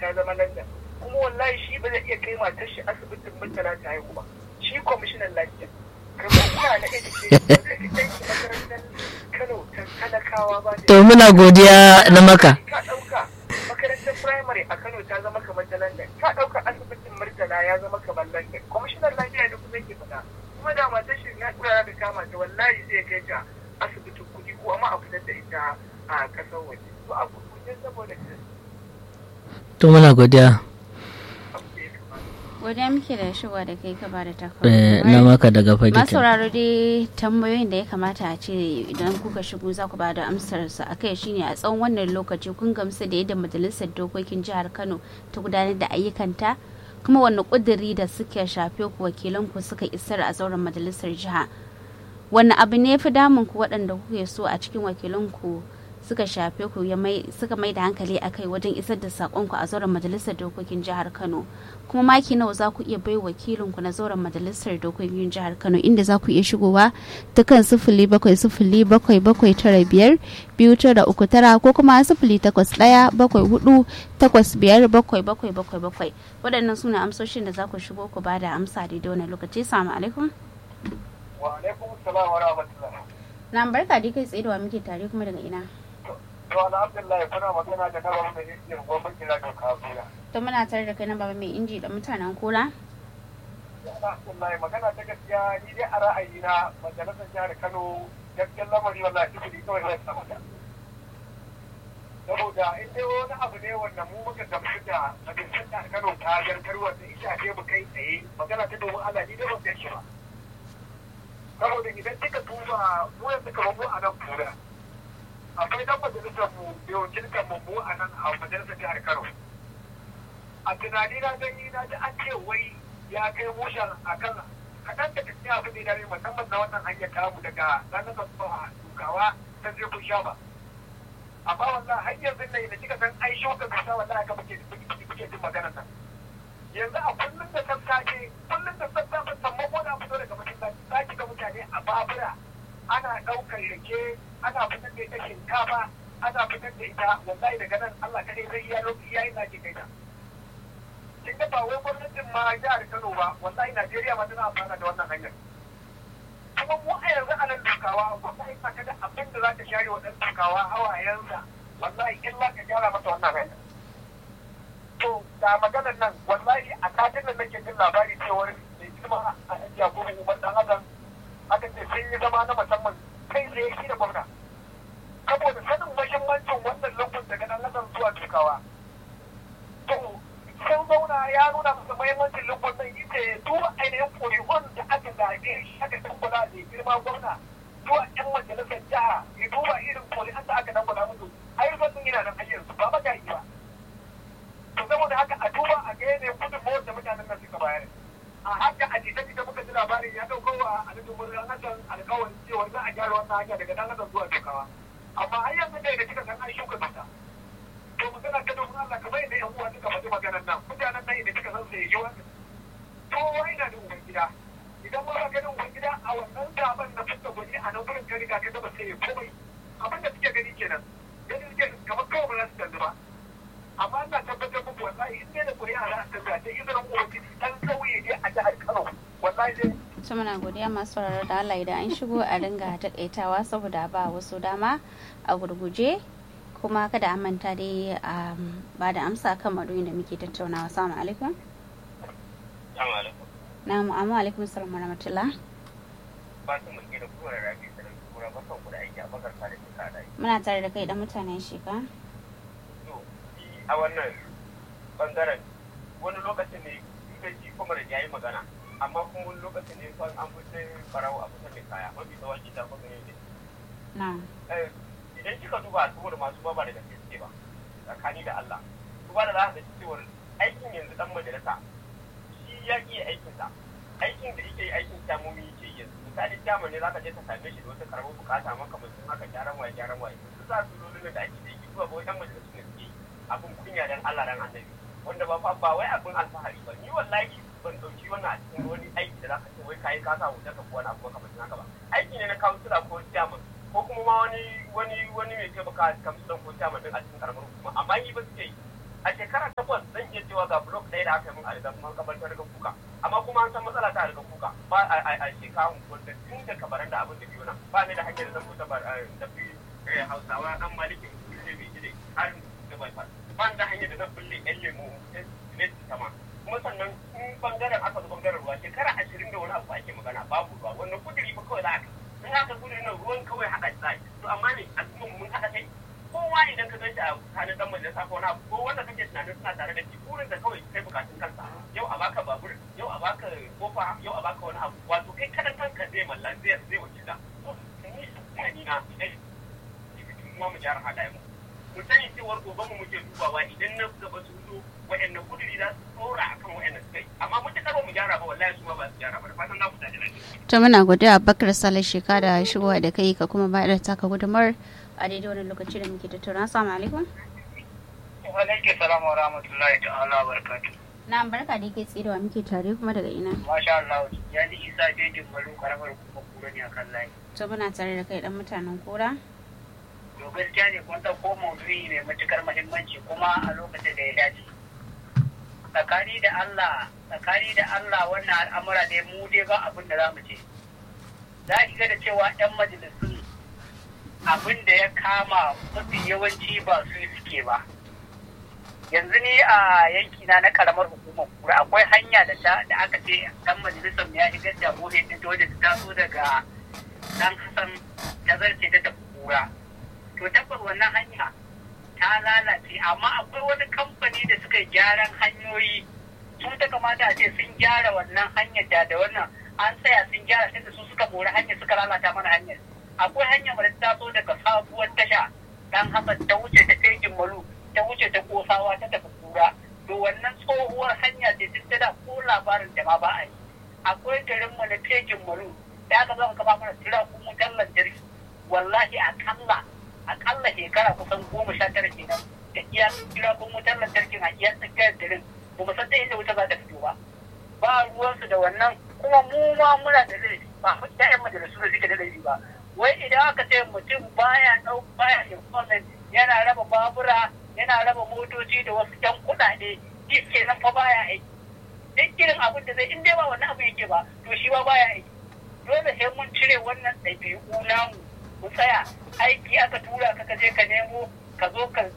ta zama London kuma wallahi shi ba zai iya kai matar shi asibitin murtala ta haihu ba shi kwamishinan lafiya kamar kuna na education ba zai fi kai makarantar Kano ta talakawa ba to muna godiya na maka ka ɗauka makarantar firamare a Kano ta zama kamar ta London ka ɗauka asibitin murtala ya zama kamar London kwamishinan lafiya da kuma yake faɗa kuma da matar shi na tsara da kama ta wallahi zai kai ta asibitin kuɗi ko amma a fitar da ita a ƙasar waje to a kuɗi saboda to muna godiya abu da ya kamata godiya muke da shigowa da kai ka bada Eh, na takwas maka daga fage masu sauraro dai tambayoyin da ya kamata a ce idan kuka shigo za ku bada amsar su akai shine a tsawon wannan lokaci kun gamsu da yadda majalisar dokokin jihar Kano ta gudanar da ayyukanta kuma wanne kuduri da suke shafe ku wakilan ku suka isar a zauren majalisar jiha wanne abu ne fi damun ku waɗanda kuke so a cikin wakilan ku suka shafe ku ya mai suka mai da hankali akai wajen isar da sakon ku a zauren majalisar dokokin jihar Kano kuma maki nawa za ku iya bai wakilin ku na zauren majalisar dokokin jihar Kano inda za ku iya shigowa ta kan sifili bakwai sifili bakwai bakwai tara biyar biyu tara uku tara ko kuma sifili takwas ɗaya bakwai hudu takwas biyar bakwai bakwai bakwai bakwai waɗannan suna amsoshin da za ku shigo ku bada amsa daidai wani lokaci salamu alaikum wa alaikum salam wa rahmatullah na barka dai kai tsaye da wa muke tare kuma daga ina to alhamdulillah kuna magana da nawa mai yin gwamnati na da kafura to muna tare da kai na baba mai inji da mutanen kura alhamdulillah magana ta gaskiya ni dai a ra'ayina majalisar jihar Kano gaskiyar lamari wallahi sifili kawai zai samu da saboda in dai wani abu ne wanda mu muka gamsu da majalisar jihar Kano ta zartar wanda ita ce mu kai tsaye magana ta domin Allah ni dai ban san shi ba saboda idan kika duba mu yanzu kamar mu a nan kura akwai dan majalisar mu da wakiltar mu mu a nan a majalisar jihar Kano a tunani na gani na ji an ce wai ya kai mushen a kan kaɗan da tafiya abin da ya dare musamman na wannan hanyar tamu daga ranar zuwa dukawa ta je kun sha ba amma wallah har yanzu ne da kika san ai shuka kasa wallah aka muke muke jin maganar nan yanzu a kullum da sassafe kullum da sassafe sammako na fito daga masallaci za ki ga mutane a babura ana ɗaukar rake ana fitar da ita shinkafa ana fitar da ita wallahi daga nan Allah kadai zai iya lokaci yayin da ke kai ta kin ga ba wai gwamnatin ma jihar Kano ba wallahi Najeriya ma tana amfana da wannan hanyar kuma mu a yanzu a nan dukawa wallahi ba ka da abin da za ka share wa ɗan dukawa hawayensa wallahi in za ka gyara masa wannan hanyar to ga maganar nan wallahi a satin nan nake jin labari cewar mai girma a hajiya ko umar dan adam aka ce sun yi zama na musamman kai tsaye shi da gwamna saboda sanin mahimmancin wannan lungun daga nan adam zuwa dukawa to sun zauna ya nuna masa mahimmancin lungun nan ita ya duba ainihin ƙuri'un da aka zaɓe shi aka dangula da girma gwamna zuwa yan majalisar jiha ya duba irin ƙuri'un da aka dangula musu ayyukan sun yana nan hanyar su ba magayi ba to saboda haka a duba a ga yanayin gudunmawar da mutanen nan suka bayar a haka a jita jita muka ji labarin ya ɗauko wa alhaji murna hasan alƙawarin cewa za a gyara wannan hanya daga dan hasan zuwa dokawa amma har yanzu dai da kika san an shuka tuta to magana ta domin Allah kamar yadda yan uwa suka faɗi maganar nan mutanen nan da kika san sai yi wannan to wai na da uban gida idan ba ka ganin uban gida a wannan zaben na fuska gwani a nan gurin ka riga ka gaba sai ya komai abin da suke gani kenan gani suke kamar kawai ba za su canzu ba amma ina tabbatar muku wallahi in dai da kuri'a za a canza ta izinin ubangiji dan kauye ne a jihar Kano wallahi dai su muna godiya masu sauraro da Allah idan an shigo a dinga takaitawa saboda ba wasu dama a gurguje kuma kada a manta dai a ba da amsa kan madoyin da muke tattaunawa salamu alaikum na mu'amu alaikum salam wa rahmatullah muna tare da kai da mutanen sheka a wannan bangaren wani lokacin ne kai ji kuma da yayi magana amma kuma wani lokacin ne kan an fice farawo a kusa mai kaya mafi tsawon gida kuma ne na idan kika duba saboda masu ba ba da gaske suke ba tsakani da Allah duba da za ka ga cewar aikin yanzu dan majalisa shi ya iya aikinsa aikin da yake aikin kyamomi yake yanzu misali kyamun ne za ka je ka same shi da wata karamar bukata maka mutum haka gyaran waye gyaran waye su za su lullu da ake da yake duba ba wajen majalisu ne suke abin kunya dan Allah dan annabi wanda ba fa ba wai abin alfahari ba ni wallahi ban dauki wannan a cikin wani aiki da zaka ce wai kai ka sa hoton ka ko wani abu kamar haka ba aiki ne na kansila ko chairman ko kuma ma wani wani wani mai taimaka kamsulan ko chairman din a cikin karamar hukuma amma ni ba suke yi a shekara takwas zan iya cewa ga blok ɗaya da aka yi min a rigar makabartar rigar kuka amma kuma an san matsala ta rigar kuka ba a shekaru wanda tun da kabaran da abin da biyu nan ba ni da hanyar zan fita ba da fi hausawa dan malikin kulle mai gide har da bai ba da hanyar da zan bulle yan lemu ne sama kuma sannan in bangaren aka zo bangaren ruwa shekara ashirin da wani abu ake magana babu ruwa wannan kudiri ba kawai za a in aka kudiri nan ruwan kawai haɗa shi zai to amma ne al'umma mun haɗa kai kowa idan ka ganshi a tsakanin dan majalisa ko na ko wanda kake tunanin suna tare da shi burin da kawai kai bukatun kansa yau a baka babur yau a baka kofa yau a baka wani abu wato kai kadan kanka zai malla zai zai wakila ni na idan kuma mu gyara halayen mu mu sani cewar gobe mu muke dubawa idan na gaba su zo waɗannan kuduri za su tsora akan waɗannan suka yi amma mun ta mu gyara ba wallahi su ma ba su gyara ba da fatan za ku tafi lafiya to muna godiya bakar sale sheka da shigowa da kai ka kuma bayar da taka gudumar a daidai wani lokaci da muke tattauna assalamu alaikum wa alaikum salam wa rahmatullahi ta'ala wa barakatuh na barka da yake tsirewa muke tare kuma daga ina masha Allah ya ji isa bejin malu karamar kuma kura ne akan layi to muna tare da kai dan mutanen kura to gaskiya ne kun ɗauko maudu'i mai matukar muhimmanci kuma a lokacin da ya dace tsakani da Allah tsakani da Allah wannan al'amura ne mu dai ba abin da za mu ce za ki ga da cewa 'yan majalisun abin da ya kama mafi yawanci ba su suke ba yanzu ni a yankina na karamar hukumar kura akwai hanya da ta da aka ce dan majalisar ya shigar da gohe din ta wadda ta taso daga dan hasan ta zarce ta tafi kura to tabbas wannan hanya ta lalace amma akwai wani kamfani da suka yi gyaran hanyoyi su ta kamata a ce sun gyara wannan hanyar da da wannan an tsaya sun gyara sai da su suka mori hanyar suka lalata mana hanyar akwai hanyar da ta taso daga sabuwar tasha dan hasan ta wuce ta kai malu ta wuce ta kosawa ta tafi kura to wannan tsohuwar hanya ce ta da ko labarin da ma ba a yi akwai garin mu na fejin malu da aka zama kama mana tira kuma wutar lantarki wallahi akalla akalla shekara kusan goma sha tara kenan da iya tira kuma wutar lantarkin a iya tsakiyar garin ba mu san ta inda wuta za ta fito ba ba ruwansu da wannan kuma mu ma muna da laifi ba mu ƴaƴan majalisu da suke da laifi ba wai idan aka ce mutum baya ɗau baya employment yana raba babura yana raba motoci da wasu ƴan kuɗaɗe shi kenan fa baya aiki duk irin abin da zai in dai ba wannan abu yake ba to shi ba baya aiki dole sai mun cire wannan ɗabi'u namu mu tsaya aiki aka tura ka ka je ka nemo ka zo ka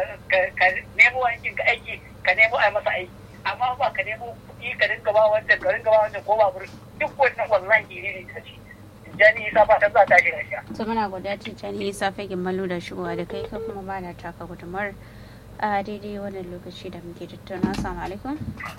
nemo aikin ka aiki ka nemo a masa aiki amma ba ka nemo kuɗi ka dinga ba wancan ka dinga ba wancan ko babur duk wannan wallahi ne ne ta ce jani isa ba ta za ta shi lafiya. to muna godiya tijjani isa fagin malu da shigowa da kai ka kuma ba da taka gudumar a daidai wannan lokaci da muke tattauna assalamu alaikum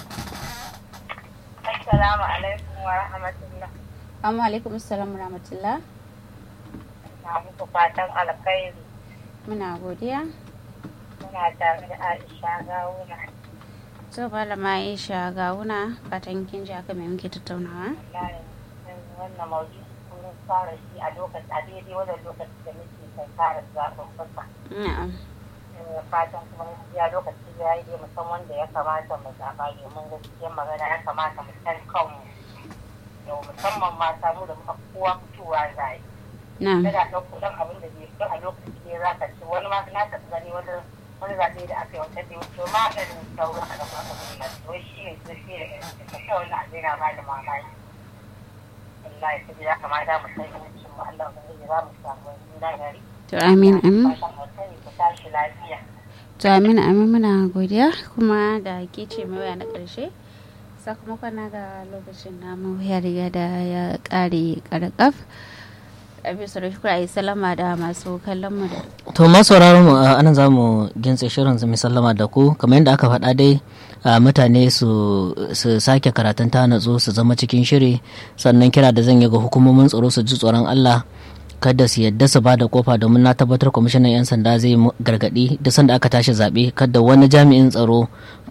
assalamu alaikum wa rahmatullah amma alaikum assalam wa rahmatullah na muku fatan alkhairi muna godiya muna tare da aisha gawuna to malama aisha gawuna fatan kin ji aka mai muke tattaunawa wannan maudu kun fara shi a lokacin a daidai wannan lokacin da muke kai fara zaɓen fasa na'am fatan kuma gaskiya lokaci ya yi dai musan wanda ya kamata mu zaɓa domin gaskiyar magana ya kamata mu san kanmu yau musamman mata mu da muka kowa fitowa zai na'am kada ɗauko ɗan abin da bai fi a lokaci ne za ka ci wani ma na taɓa gani wani wani zaɓe da aka yi wata da wuce ma irin sauran a gaba aka kuma wai shi ne su shi da irin da kawai wani abin na ba da mamaki wallahi sai ya kamata mu san yawancin mu Allah ubangiji za mu samu wani gari to amin amin fatan alkhairi ku tashi lafiya to amin amin muna godiya kuma da ke ce mai waya na ƙarshe sakamakon na ga lokacin namu ya riga da ya ƙare ƙarƙaf a bisa da shukura yi salama da masu kallon mu da to ma sauraron mu a anan za mu gintse shirin mu sallama da ku kamar yadda aka faɗa dai a mutane su su sake karatun ta natsu su zama cikin shiri sannan kira da zan yi ga hukumomin tsaro su ji tsoron Allah kada su yadda su bada kofa domin na tabbatar kwamishinan 'yan sanda zai gargadi da sanda aka tashi zaɓe kada wani jami'in tsaro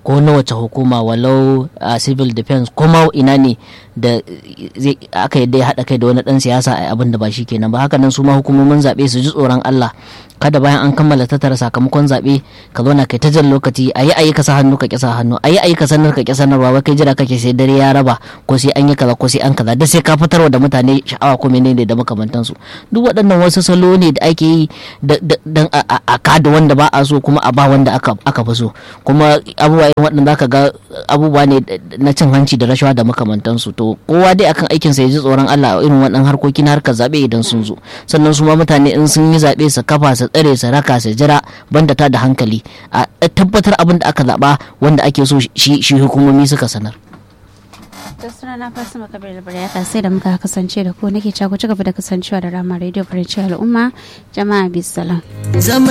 ko na wace hukuma walau a civil defense ko ma ina ne da zai aka yadda ya haɗa kai da wani ɗan siyasa a abin da ba shi kenan ba haka nan su ma hukumomin zaɓe su ji tsoron Allah kada bayan an kammala tattara sakamakon zaɓe ka zauna kai ta jan lokaci a yi ayi ka sa hannu ka ƙi sa hannu a yi ayi ka sanar ka ƙi sanarwa wai kai jira kake sai dare ya raba ko sai an yi kaza ko sai an kaza da sai ka fitarwa da mutane sha'awa ko menene da makamantansu duk waɗannan wasu salo ne da ake yi dan a kada wanda ba a so kuma a ba wanda aka fi so kuma abubuwa irin waɗanda zaka ga abubuwa ne na cin hanci da rashawa da makamantansu to kowa dai akan aikinsa ya ji tsoron Allah a irin waɗannan harkoki na harkar zaɓe idan sun zo sannan su ma mutane in sun yi zaɓe su kafa su tsare su raka su jira banda ta da hankali a tabbatar abin da aka zaɓa wanda ake so shi hukumomi suka sanar. da suna na fasa makabar da ya sai da muka kasance da ku nake ci gaba da kasancewa da rama radio farin al'umma jama'a bisalam.